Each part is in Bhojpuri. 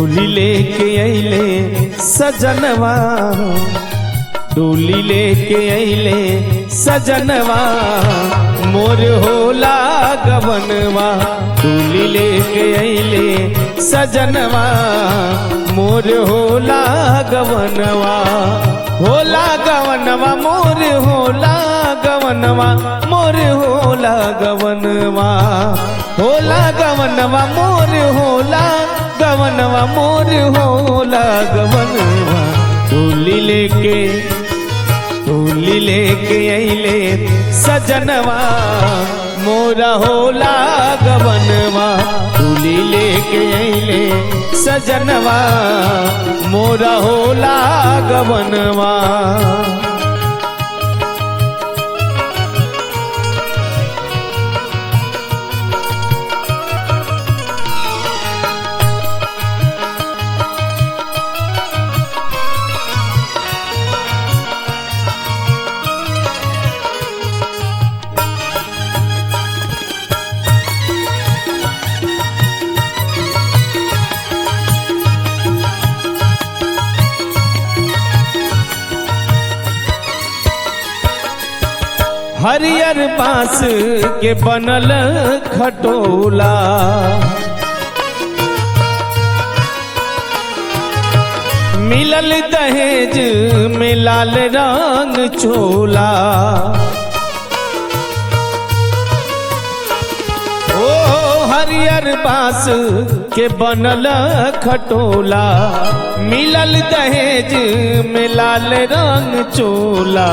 डोली लेके अइले सजनवा डोली लेके अइले सजनवा मोर होला गवनवा डोली लेके अइले सजनवा मोर होला गवनवा होला गवनवा मोर होला गवनवा मोर होला गवनवा होला गवनवा मोर होला गवनवा मोर होला गवनवा डोली लेके डोली लेके अइले सजनवा मोरा होला गवनवा डोली लेके अइले सजनवा मोरा होला गवनवा हरियर बांस के बनल खटोला मिलल दहेज में लाल रंग चोला ओ हरियर बांस के बनल खटोला मिलल दहेज में लाल रंग चोला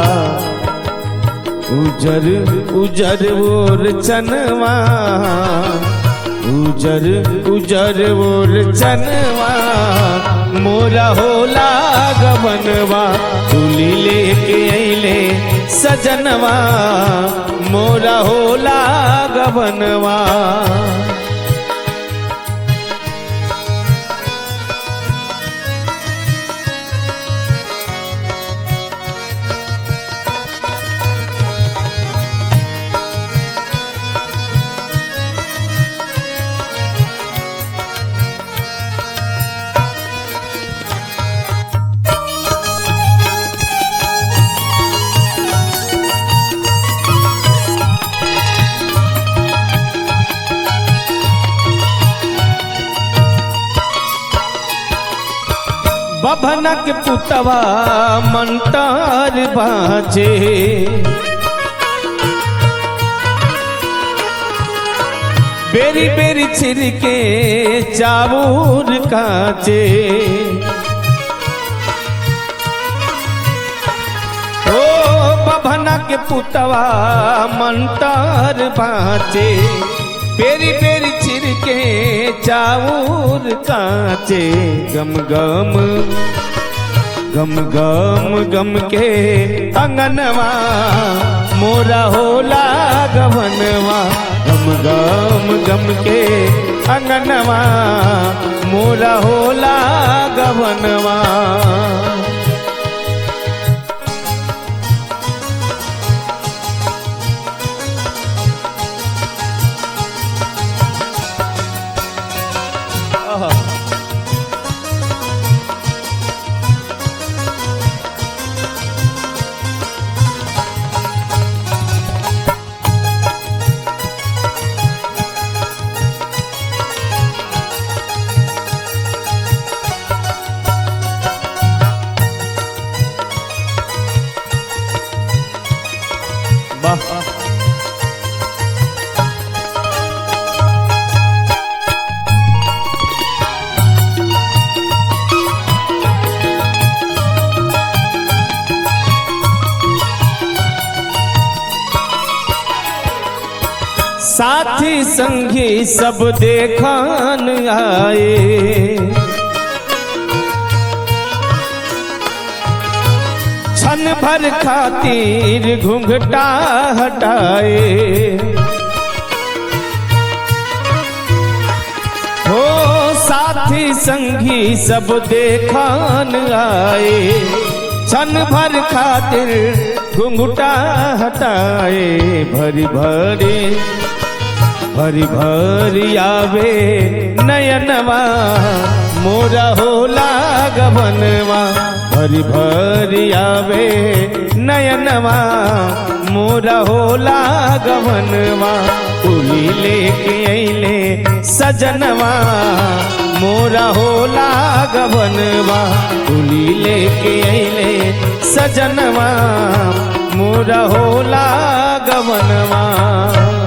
उजर उजर ओर चनवा उजर उजर ओर चनवा मोरा होला गवनवा तुली लेके अइले सजनवा मोरा होला गवनवा बभनक पुतवा मंतार बाजे बेरी बेरी छिरके चावूर काचे ओ बभनक पुतवा मंतार बाजे पेरी पेरी छिरके चाऊर काचे गम गम गम गम गम के अंगनवा मोरा होला गवनवा गम गम गम के अंगनवा मोरा होला गवनवा वाह साथी संगी सब देखान आए क्षण भर खातिर घूंघटा हटाए हो साथी संगी सब देखान आए क्षण भर खातिर घुंघटा हटाए भरी भरी भरी भरी आवे नयनवा मोरा होला गवनवा भरी भरी आवे नयनवा मोरा होला गवनवा उली लेके अइले सजनवा मोरा होला गवनवा उली लेके अइले सजनवा मोरा होला गवनवा